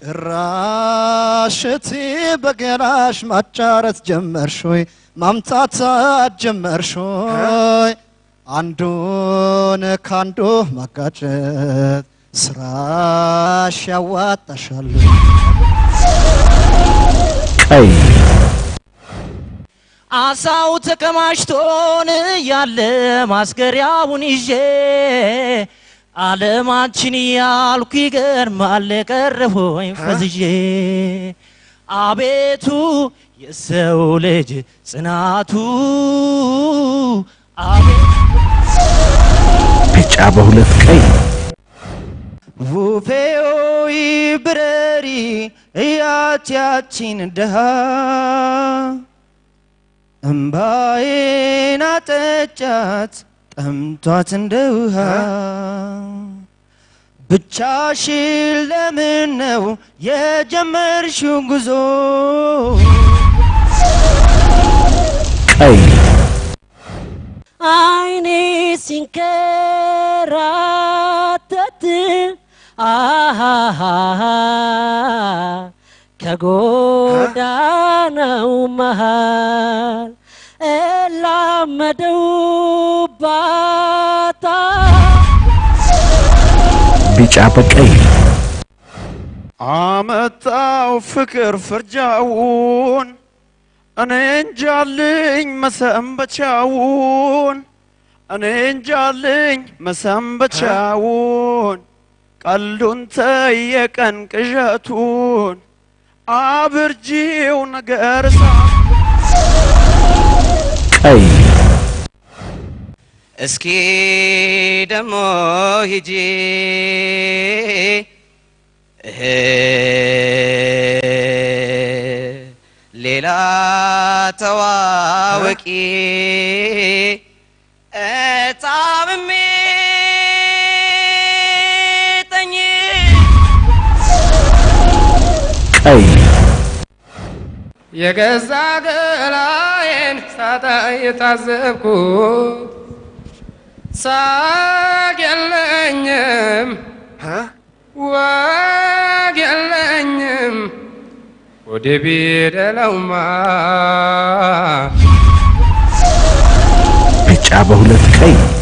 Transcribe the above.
ጭራሽቲ በገላሽ ማጫረት ጀመርሾይ ማምታታት ጀመርሾይ አንዱን ካንዱ ማጋጨት ስራሽ ያዋጣሻል። ቀይ አሳው ተከማችቶን ያለ ማስገሪያውን ይዤ ዓለማችን ያልኩ ይገርማል ቀረሆኝ ፈዝዤ አቤቱ የሰው ልጅ ጽናቱ አቤቱ ቢጫ በሁለት ቀይ ውፌዮይ ብረሪ እያት ያቺን ድሃ እምባዬን አጠጫት ጠምቷት እንደ ውሃ ብቻሽን ለምን ነው የጀመርሽው ጉዞ ቀይ አይኔ ሲንከራተት አሃሃሃ ከጎዳናው መሃል እላመደው ባታ ቢጫ በቀይ አመጣው ፍቅር ፍርጃውን እኔ እንጃልኝ መሰንበቻውን እኔ እንጃልኝ መሰንበቻውን ቀልዱን ተየቀን ቅዠቱን አብርጂው ነገር ሳ ቀይ እስኪ ደሞ ሂጂ እህ ሌላ ተዋወቂ እጣምሜ ጠኝ ቀይ የገዛ ገላዬን ሳጣ የታዘብኩ ሳቅ የለኝም ወግ የለኝም ወደ ቢደለውማ ቢጫ በሁለት ቀይ